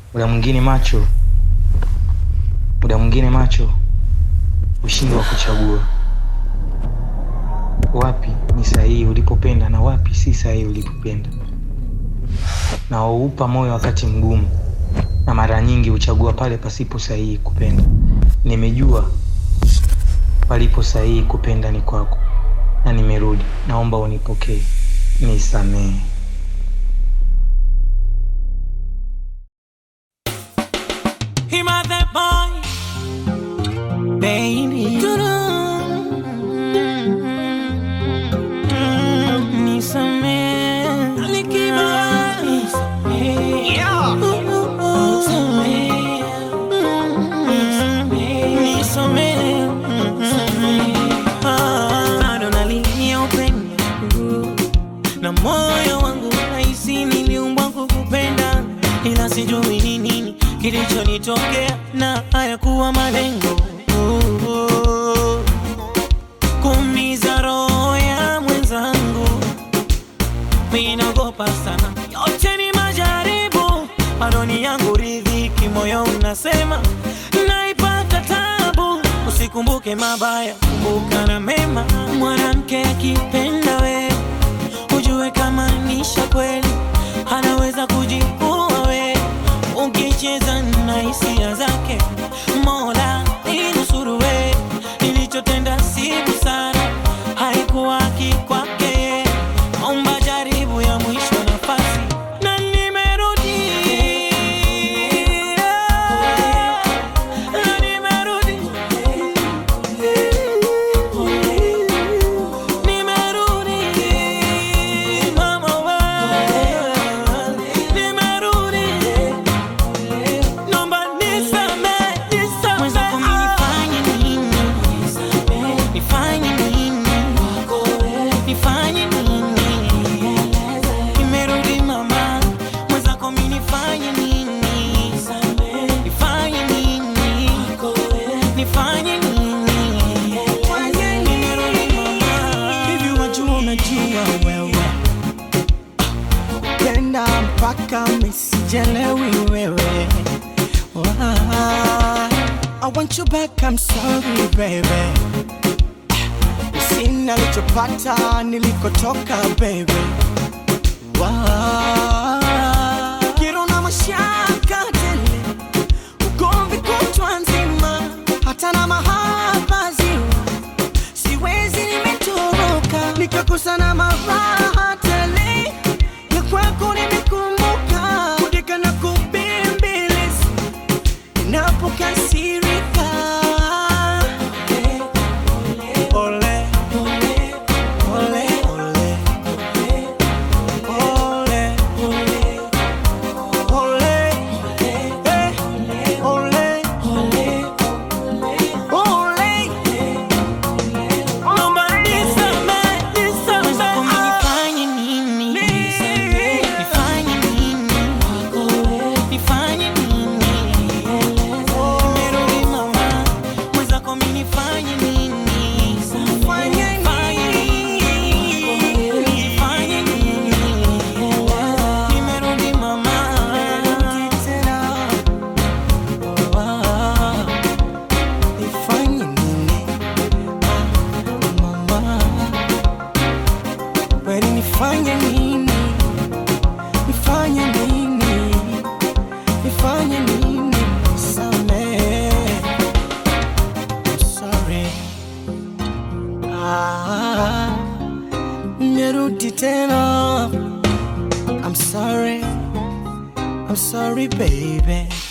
muda mwingine macho, muda mwingine macho ushindwa kuchagua wapi ni sahihi ulipopenda na wapi si sahihi ulipopenda, na waupa moyo wakati mgumu, na mara nyingi huchagua pale pasipo sahihi kupenda. Nimejua palipo sahihi kupenda ni kwako, na nimerudi. Naomba unipokee, nisamehe. Him a the boy, baby. Nisamehe, Alikiba. Yeah. Nisamehe. Ah, bado nalilia upendo na moyo wangu nahisi niliumbwa kukupenda, ila sijui ni nini kilichonitokea na hayakuwa malengo Oh, oh. kuumiza roho ya mwenzangu, mimi naogopa sana, yote ni majaribu, bado ni yangu ridhiki, moyo unasema naipata tabu, usikumbuke mabaya, kumbuka na mema. Mwanamke akipenda we ujue kama nisha kweli, anaweza kujiua we ukicheza na hisia zake. Mola inusuru we, nilichotenda si busara, haikuwa haki kwake. Omba jaribu ya mwisho nafasi, na nimerudi na nimerudi nimerudi mama we nimerudi Nomba nisamehe, nisamehe. Mwenzako mimi nifanye nini? Nifanye nini? Nifanye nini? Nimerudi mama. Mwenzako mimi nifanye nini? Nifanye nini? Nifanye nini? Nimerudi mama. Hivi wajua unajua wewe penda mpaka misijelewi wewe Why? I want you back, I'm sorry baby Sina lichopata nilikotoka baby Why? Kero na mashaka tele Ugomvi kutwa nzima Hata na mahaba ziwa siwezi nimetoroka nikakosa na maraha tele ya kwako nimekumbuka kudeka na kubembeleza inapokasirika Ole, ole, ole, ole, ole, ole, eh, ole, ole. Nomba nisamehe, nisamehe. Mwenzako mimi nifanye nini? Nifanye nini? Nifanye nini? Nimerudi mama. Mwenzako mimi nifanye nini? Nifanye nini? Nifanye nini? Nimerudi mama. Ah. Nifanye nini? Ah, mama. Kweli nifanye nini? Nifanye nini? Nifanye nini? Samehe. I'm sorry. Ah, nimerudi tena. I'm sorry. I'm sorry baby.